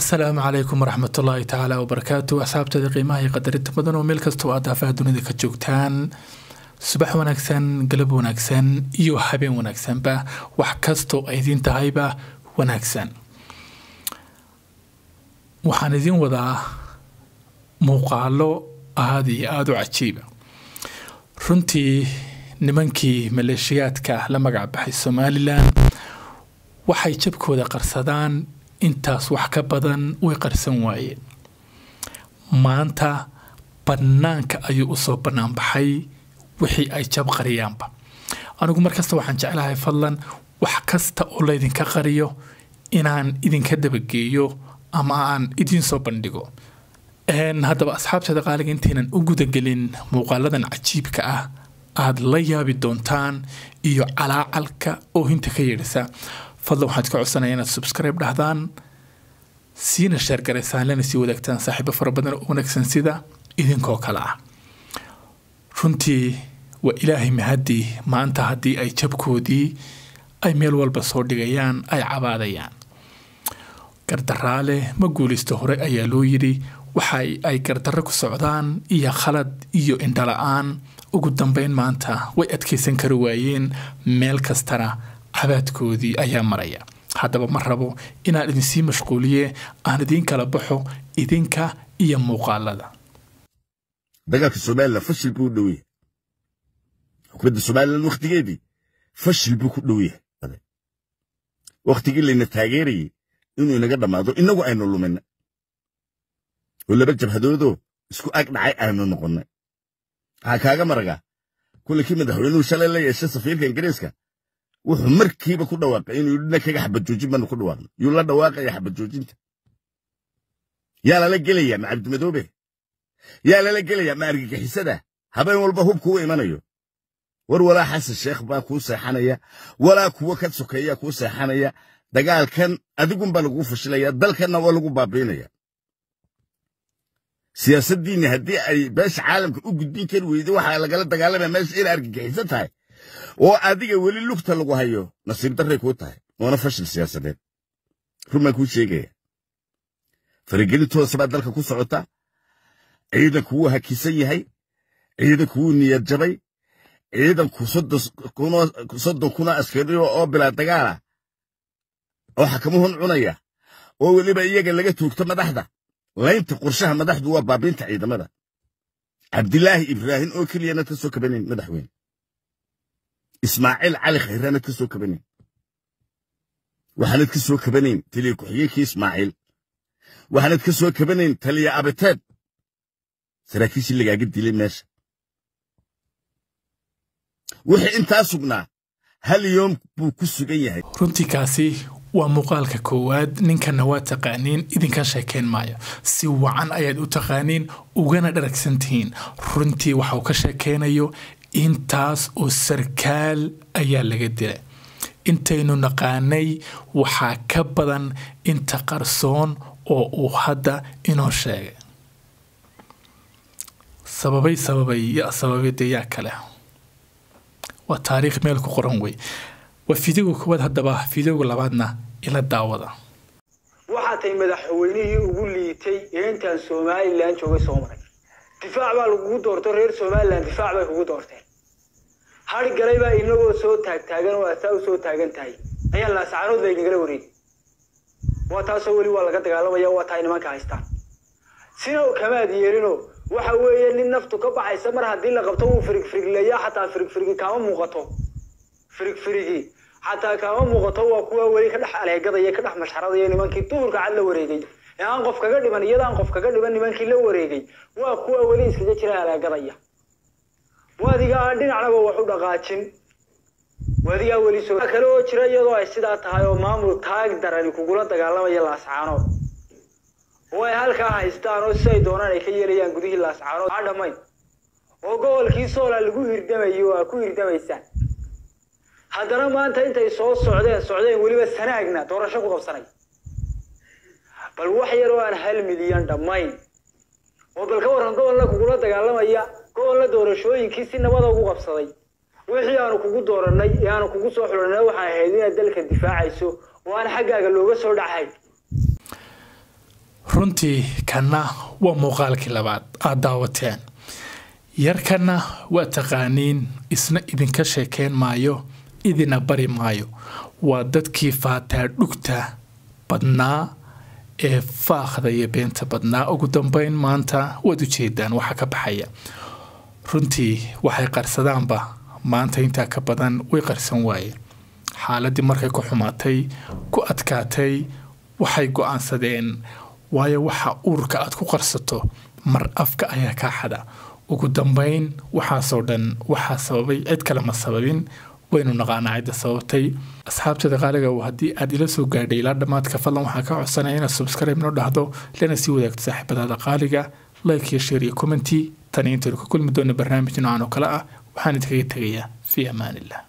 asalaamu calaykum waraxmat ullaahi tacaala wabarakaatu asxaabteeda qiimaha iyo qadarinta badan oo meel kastoo aad daafaha dunida ka joogtaan subax wanaagsan galab wanaagsan iyo habeen wanaagsanba wax kastoo ay idiin tahayba wanaagsan waxaan idiin wadaa muuqaalo aada iyo aada u cajiiba runtii nimankii maleeshiyaadka la magac baxay somalilan waxay jabkooda qarsadaan intaas wax ka badan way qarsan waayeen maanta bannaanka ayuu usoo bannaan baxay wixii ay jab qariyaanba anigu markasta waxaan jeclahay fadlan wax kasta oo laydinka qariyo inaan idinka dabageeyo ama aan idiin soo bandhigo haddaba asxaabteeda qaaliga intaynan u gudagelin muuqaaladan cajiibka ah aada la yaabi doontaan iyo calaacalka oohinta ka yeedhisa fadlan waxaad ka codsanaya inaad subscribe dhahdaan siina sheergaraysaan lana sii wadaagtaan saaxiibo fara badan oo wanaagsan sida idinkoo kale ah runtii waa ilaahay mahadii maanta haddii ay jabkoodii ay meel walba soo dhigayaan ay cabaadayaan gardaraale ma guulaysto hore ayaa loo yidhi waxa ay gardarro ku socdaan iyo khalad iyo indhala-aan ugu dambeyn maanta way adkaysan kari waayeen meel kastana cabaadkoodii ayaa maraya haddaba ma rabo inaan idinsii mashquuliye aan idiin kala baxo idinka iyo muuqaalada dagaalka somalilan fashil buu u dhow yahay xukuumadda somalilan wakhtigeedii fashil buu ku dhow yahay wakhtigii layna taageerayey inuu inaga dhammaado innagu aynu lumina oo laba jabhadoodoo isku ag dhacay aynu noqonnay waxaa kaaga maragaa kulankii madaxweynuhu shalay la yeeshay safiirka ingiriiska wuxuu markiiba ku dhawaaqay inuu yidhi dhankaga xabadjoojin baanu ku dhawaaqnay yuu la dhawaaqaya xabadjoojinta yaa lala gelayaa ma cabdimadoobe yaa lala gelayaa ma argagixisada habeen walba hubku u imanayo war walaa xasan sheekh baa kuu seexanaya walaa kuwa ka sokeeyaa kuu seexanaya dagaalkan adigunbaa laguu fashilaya dalkanna waa lagu baabiinaya siyaasaddiinni haddii ay beesha caalamka u gudbin kari weyda waxaa lagala dagaalamaya meesha inay argagixiso tahay oo adiga weli lugta lagu hayo nasiib darray kuu tahay waana fashil siyaasadeed run baan kuu sheegaya faragelintoosa baa dalka ku socota ciidanku wuu hakisan yahay ciidanku wuu niyad jabay ciidanku soddon kuna askariyo oo bilaa dagaala oo xakamuhun cunaya oo weliba iyaga laga tuugto madaxda laynta qorshaha madaxdu waa baabiinta ciidamada cabdilaahi ibraahim oo keliyanaad ka soo kabanayn madaxweyne ismaaciil cali khayraanaad ka soo kabanayn waxaanad ka soo kabanayn taliya ku-xigeenkii ismaaciil waxaanad ka soo kabanayn taliya abiteed saraakiishii lagaaga dilay meesha wixii intaa sugnaa hal yoom buu ku sugan yahay runtii kaasi waa muuqaalka koowaad ninkanna waa taqaaniin idinka sheekayn maayo si wacan ayaad u taqaaniin ugana dharagsan tihiin runtii waxauu ka sheekaynayo intaas oo sarkaal ayaa laga dilay intaynu naqaanay waxaa ka badan inta qarsoon oo uu hadda inoo sheegay sababay sababay yaa sababay dee yaa kale waa taariikh meel ku qoran wey waa fideoga koowaad haddaba fideoga labaadna ila daawada waxaa tahay madaxweynihii ugu liitay ee intaan somalilan joogay soo maray difaac baa lagugu doorto reer somalilan difaac bay kugu doorteen hari galay baa inagoo soo taagtaagan oo asaa u soo taagan tahay ayaa laasacaanood laynagala wareegay waa taasoo weli waa laga dagaalamaya waa tahay nimanka haystaan sina kamaad yeelino waxa weeye nin naftu ka baxaysa mar haddii la qabto wuu firigfirigleeyaa xataa firigfirigi kaama muuqato firigfirigi xataa kaama muuqato waa kuwa weli ka dhex aleegadaya ka dhex mashxaradaya nimankii duhurka cad la wareegay ee aan qof kaga dhiman iyadaan qof kaga dhiman nimankii la wareegay waa kuwa weli iskaga jira aleegadaya waadiga aan dhinacnaba wax u dhaqaajin waadigaa weli soo kale oo jira iyadoo ay sidaa tahay oo maamul taag darani kugula dagaalamaya laascaanood oo ay halkaa haystaan oo si ay doonaan ay ka yeelayaan gudihii laascaanood aa dhammayn oo gobolkii soola lagu hirdamayo aa ku hirdamaysaan haddana maanta intay soo socdeen socdeen weliba sanaagna doorasho ku qabsanay bal wax yar oo aan hal milyan dhammayn oo bal ka warran gobolna kugula dagaalamaya gobolna doorashooyinkii si nabada ugu qabsaday wixii aanu kugu doorannay ee aanu kugu soo xulanay waxay ahayd inaad dalka difaacayso oo aan xaggaaga looga soo dhacayn runtii kanna waa muuqaalkii labaad aad daawateen yarkanna waa taqaaniin isna idinka sheekeyn maayo idina bari maayo waa dadkii faataa dhugta badnaa ee faaqda iyo beenta badnaa ugu dambeyn maanta waad ujeedaan waxa ka baxaya runtii waxay qarsadaanba maanta intaa ka badan way qarsan waayeen xaaladii markay ku xumaatay ku adkaatay waxay go-aansadeen waayo waxa uurka aad ku qarsato mar afka ayaa kaa xada ugu dambeyn waxaasoo dhan waxaa sababay cid kale ma sababin waynu naqaanaa cidda sababtay asxaabtada qaaliga haddii aad ila soo gaadhay ilaa dhammaadka fadlan waxaa ka codsanaya inaad subscribe noo dhahdo lana sii wadaagto saaxiibadaada qaaliga like iyo share iyo commenty tani intaynu ka kulmi doona barnaamij noocan oo kale ah waxaan idinkaga tegayaa fii amaan illah